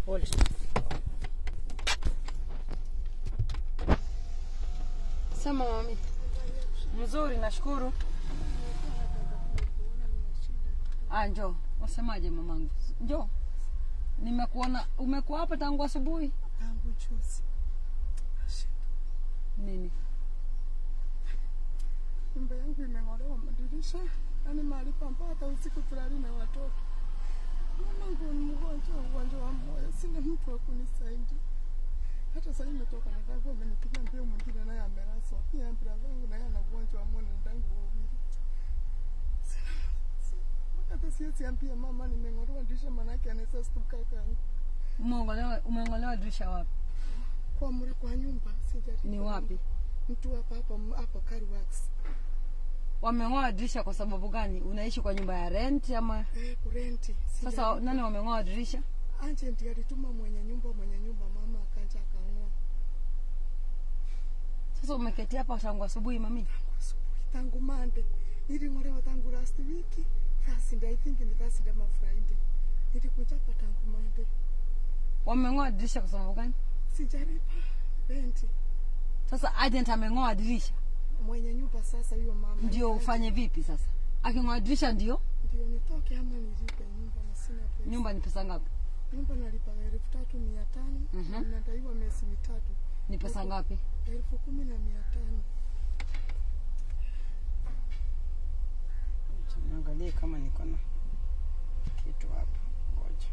Hold. Sema mami. Mzuri, nashukuru. Ah, njoo. Wasemaje mamangu? Njoo. Nimekuona umekuwa hapa tangu asubuhi. tangu juzi. Nini? Nyumba yangu imeng'olewa madirisha, yaani mahali pamba hata usiku tulali na watoto. Mamangu ni mgonjwa, ugonjwa wa moyo, sina mtu wa kunisaidia. Hata sasa nimetoka na dangu amenipigia mbio, mwingine naye amelazwa. Pia brother yangu naye ana ugonjwa wa moyo na dangu wawili. Sina- si- Hata siwezi ambia mama nimeng'olewa dirisha, manake anaweza stuka kangu. Umeongolewa umeongolewa dirisha wapi? Kwa mre kwa nyumba sijaribu. Ni wapi? Mtu hapa hapa hapa Carwax. Wameng'oa dirisha kwa sababu gani? Unaishi kwa nyumba ya rent ama Eh, kurenti. sasa Sijaribu. nani wameng'oa dirisha? agent alituma mwenye nyumba mwenye nyumba mama akaja akang'oa Sasa umeketi hapa tangu asubuhi mami? asubuhi tangu mande niling'olewa tangu last week Thursday I think ni Thursday ama Friday nilikuja hapa tangu mande Wameng'oa dirisha kwa sababu gani? sijalipa renti Sasa agent ameng'oa dirisha, mwenye nyumba sasa huyo mama ndio ufanye vipi sasa? Aking'oa dirisha ndio ndio nitoke ama nilipe nyumba na sina pesa nyumba ni pesa ngapi? nyumba nalipa elfu tatu mia tano Mhm. na nadaiwa miezi mitatu Ni pesa ngapi? elfu kumi na mia tano Niangalie kama niko na kitu hapa. Ngoja.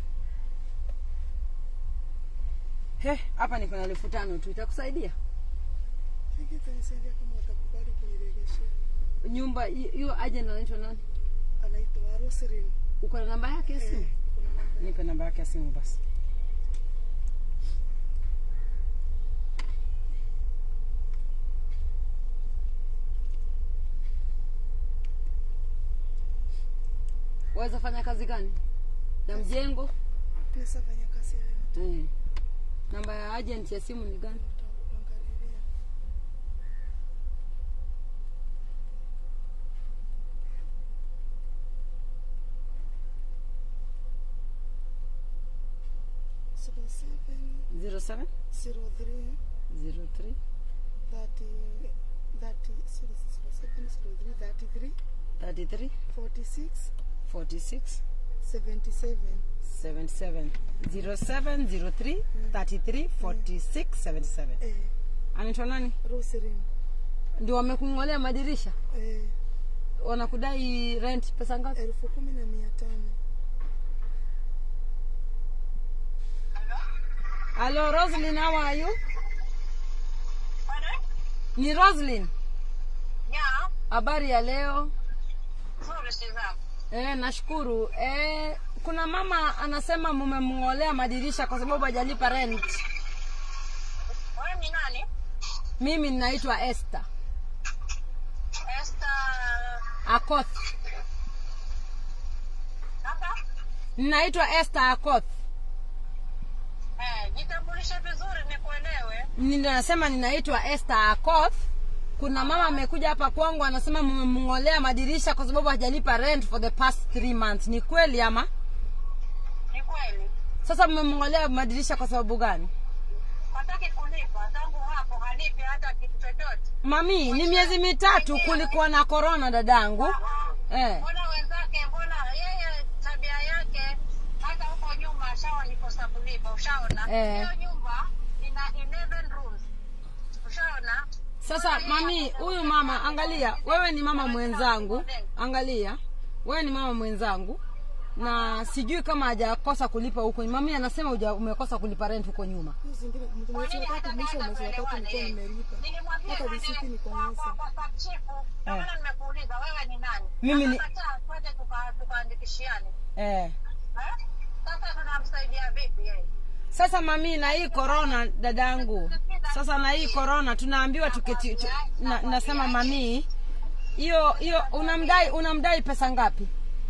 He, hapa niko na elfu tano tu itakusaidia. hiki itanisaidia kama watakubali kuniregeshea Nyumba hi- hiyo agent anaitwa nani? anaitwa Roselyn Uko na namba yake ya simu? Eh, kuna namba Nipe namba yake ya simu basi. Waweza fanya kazi gani? Ya mjengo? Naweza fanya kazi yoyote Eh. Namba ya agent ya simu ni gani? nitakuangalilia. Zero seven 07 zero three 03 thirty thirty zero zero seven zero three thirty three 33 forty six 46 seventy seven 77 07 03 33 46 77. eh, anaitwa nani? Roselyn Ndio wamekung'olea madirisha, eh, wanakudai rent pesa ngapi? elfu kumi na mia tano Hello Roslyn, how are you? Ni Roslyn. Yeah, Habari ya leo? nzuri Suzanne. Eh, nashukuru. Eh, kuna mama anasema mumemng'olea madirisha kwa sababu hajalipa rent. Wewe ni nani? Mimi ninaitwa Esther Esther Akoth. hapa? Ninaitwa Esther Akoth. Eh, jitambulishe vizuri nikuelewe. Ninasema ninaitwa Esther Akoth. Kuna mama amekuja hapa kwangu anasema mmemng'olea madirisha kwa sababu hajalipa rent for the past three months. Ni kweli ama? Ni kweli. Sasa mmemng'olea madirisha kwa sababu gani? Hataki kulipa tangu hapo halipi hata kitu chochote. Mami, ni miezi mitatu kulikuwa na corona dadangu. Eh. Mbona wenzake, mbona yeye tabia yake hata huko nyuma ashawa nikosa kulipa, ushaona? Eh. Hiyo nyumba ina 11 rooms. Ushaona? Sasa mami, huyu mama, angalia, wewe ni mama mwenzangu, angalia, wewe ni mama mwenzangu na sijui kama hajakosa kulipa huko. Mami anasema uja, umekosa kulipa rent huko nyuma. hiyo zingine Kwa mwezi nini wa tatu hata mwisho hata mwezi wa tatu tuelewane nilikuwa yeye? nimelipa Nilimwambia hata twende risiti niko kwa- nazo kwa- kwa subchifu. Ndio maana nimekuuliza wewe ni nani? Mimi ni- Akakataa, twende tuka- tukaandikishiane. Eh. Eh? Sasa tunamsaidia vipi yeye? Sasa mami, na hii corona dadangu, sasa na hii corona tunaambiwa tuketi, tu, na, nasema mami, hiyo hiyo unamdai unamdai pesa ngapi?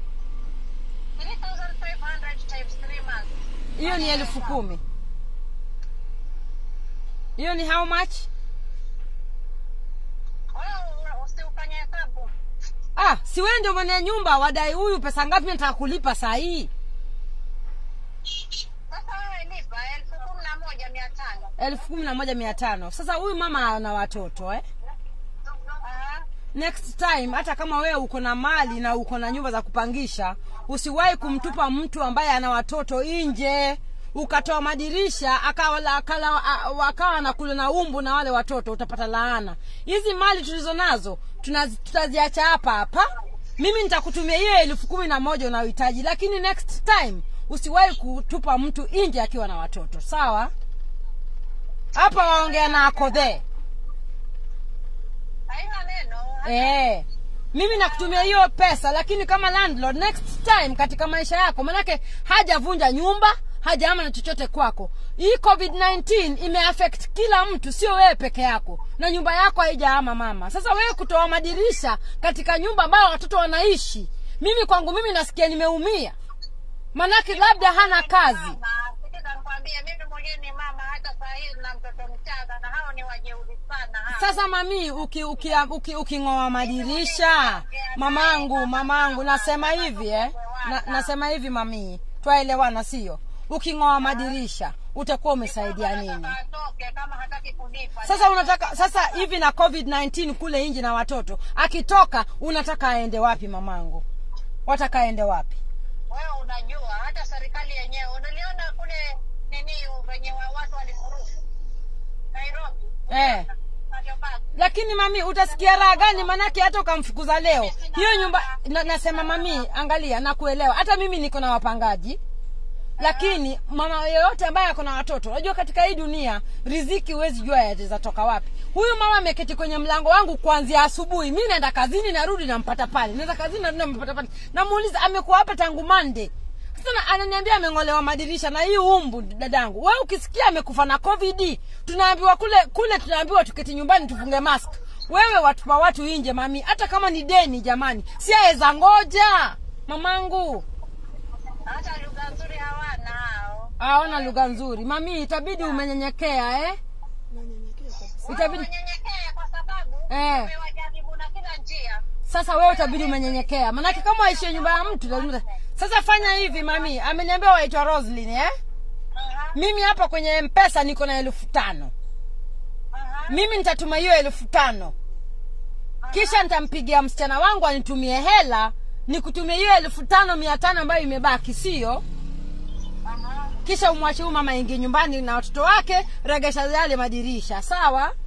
3,500 times three months. Hiyo ni elfu kumi. Hiyo ni how much? Wewe usiufanye hesabu. Ah, si wewe ndio mwenye nyumba, wadai huyu pesa ngapi? Nataka kulipa saa hii. Sasa wewe elfu kumi na moja mia tano sasa huyu mama ana watoto eh? Aha. next time hata kama wewe uko na mali na uko na nyumba za kupangisha usiwahi kumtupa mtu ambaye ana watoto nje ukatoa madirisha akawa akala- a- akawa nakula na umbu na wale watoto utapata laana hizi mali tulizo nazo tunaz- tutaziacha hapa hapa mimi nitakutumia hiyo elfu kumi na moja unayohitaji lakini next time usiwahi kutupa mtu nje akiwa na watoto sawa hapa waongea na akodhee Haina neno. Eh. Mimi nakutumia hiyo pesa lakini kama landlord next time katika maisha yako manake hajavunja nyumba hajaama na chochote kwako hii covid-19 imeaffect kila mtu sio wewe peke yako na nyumba yako haijaama mama sasa wewe kutoa madirisha katika nyumba ambayo watoto wanaishi mimi kwangu mimi nasikia nimeumia manake labda hana kazi Mama, sikiza nikwambie, mimi mwenyewe ni mama, hata saa hii na mtoto mchanga, na hao ni wajeuri sana hao. sasa mami uking'oa uki, uki, uking'oa madirisha mamangu mamangu nasema hivi eh? na, nasema hivi mamii twaelewana sio uking'oa madirisha utakuwa umesaidia nini Nataka atoke kama hataki kulipa. sasa unataka sasa hivi na covid-19 kule nje na watoto akitoka unataka aende wapi mamangu wataka aende wapi Wewe unajua hata serikali yenyewe unaliona kule nini venye wa- watu walifuruku Nairobi. eh. Waliopata. lakini mami utasikia raha gani manake hata ukamfukuza leo hiyo nyumba na, nasema mami angalia nakuelewa hata mimi niko na wapangaji lakini mama yoyote ambaye ako na watoto unajua katika hii dunia riziki huwezi jua yatatoka wapi huyu mama ameketi kwenye mlango wangu kuanzia asubuhi mi naenda kazini narudi nampata pale naenda kazini narudi nampata pale namuuliza amekuwa hapa tangu mande sasa ananiambia ameng'olewa madirisha na hii umbu dadangu we ukisikia amekufa na covid tunaambiwa kule kule tunaambiwa tuketi nyumbani tufunge mask wewe watupa watu nje mami hata kama ni deni jamani si aweza ngoja mamangu Hata lugha nzuri hawana hao. aona lugha nzuri mami itabidi umenyenyekea eh? nanyenyekea kabisa itabidi Wanyenyekee kwa sababu Eh. umewajaribu na kila njia. sasa wewe utabidi umenyenyekea manake kama waishie nyumba ya mtu lazima sasa fanya hivi mami ameniambia waitwa roslin eh? Aha, mimi hapa kwenye mpesa niko na elfu tano aha. mimi nitatuma hiyo elfu tano kisha nitampigia msichana wangu anitumie hela nikutumie hiyo elfu tano mia tano ambayo imebaki sio Aha. kisha umwache huyu mama ingie nyumbani na watoto wake regesha yale madirisha sawa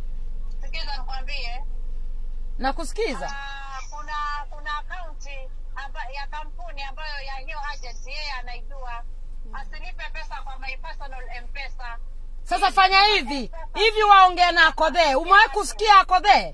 Sikiza nikwambie. na kusikiza Ah, kuna kuna akaunti amba, ya kampuni ambayo ya hiyo agent yeye anaijua asilipe pesa kwa my personal mpesa sasa fanya hivi hivi waongea na akodhee umewahi kusikia akodhee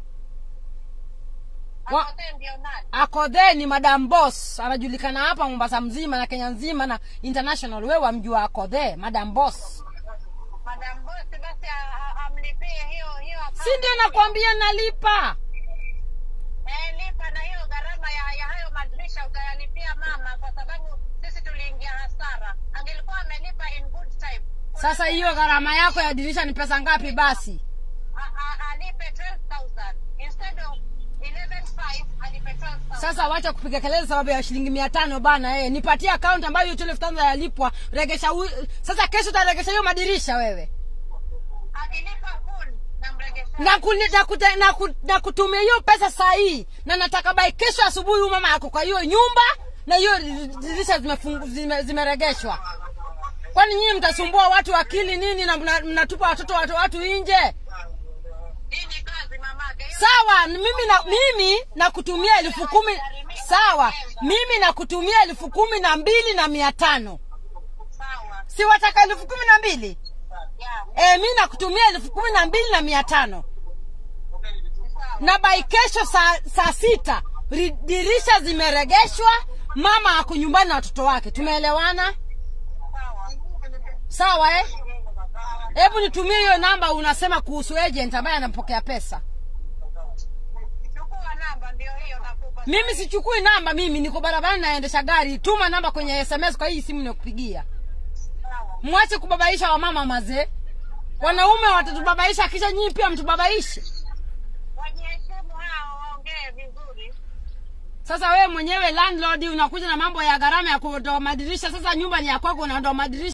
Wa- akote ndio nani akodhee ni madam boss anajulikana hapa mombasa mzima na kenya nzima na international we wamjua akodhee madam boss madam bosi basi a- a- amlipie hiyo hiyo account. si ndio nakwambia nalipa eh, lipa na hiyo gharama ya, ya hayo madirisha utayalipia mama kwa sababu sisi tuliingia hasara angelikuwa amelipa in good time sasa hiyo gharama yako ya dirisha ni pesa ngapi basi A- a- alipe 12000 instead of 115 alipe 12000 sasa wacha kupiga kelele sababu ya shilingi mia tano bana eh. nipatie account ambayo hiyo elfu tano yalipwa regesha hu... sasa kesho utaregesha hiyo madirisha wewe akilipa full namregesha na, kuni, na, kute, na, ku, na kutumia hiyo pesa saa hii na nataka bai kesho asubuhi huyu mama ako kwa hiyo nyumba na hiyo dirisha zimefungu- zime- zimeregeshwa kwani nyinyi mtasumbua watu akili nini na mna- mnatupa watoto watu watu nje hii ni kazi mamake hiyo sawa mimi na mimi nakutumia elfu kumi sawa mimi nakutumia elfu kumi na mbili na mia tano sawa si wataka elfu kumi na mbili yeah. e, mi nakutumia elfu kumi na mbili na mia tano sawa na bai kesho saa, saa sita ri- dirisha zimeregeshwa mama ako nyumbani na watoto wake tumeelewana sawa sawa eh? hebu nitumie hiyo namba unasema kuhusu agent ambaye anampokea pesa chukua namba ndio hiyo nakupa mimi sichukui namba mimi niko barabarani naendesha gari tuma namba kwenye sms kwa hii simu nakupigia sawa mwache kubabaisha wamama mazee wanaume watatubabaisha kisha nyinyi pia mtubabaishe wajiheshimu hao waongee vizuri sasa wewe mwenyewe landlord unakuja na mambo ya gharama ya kuondoa madirisha sasa nyumba ni ya kwako unaondoa madirisha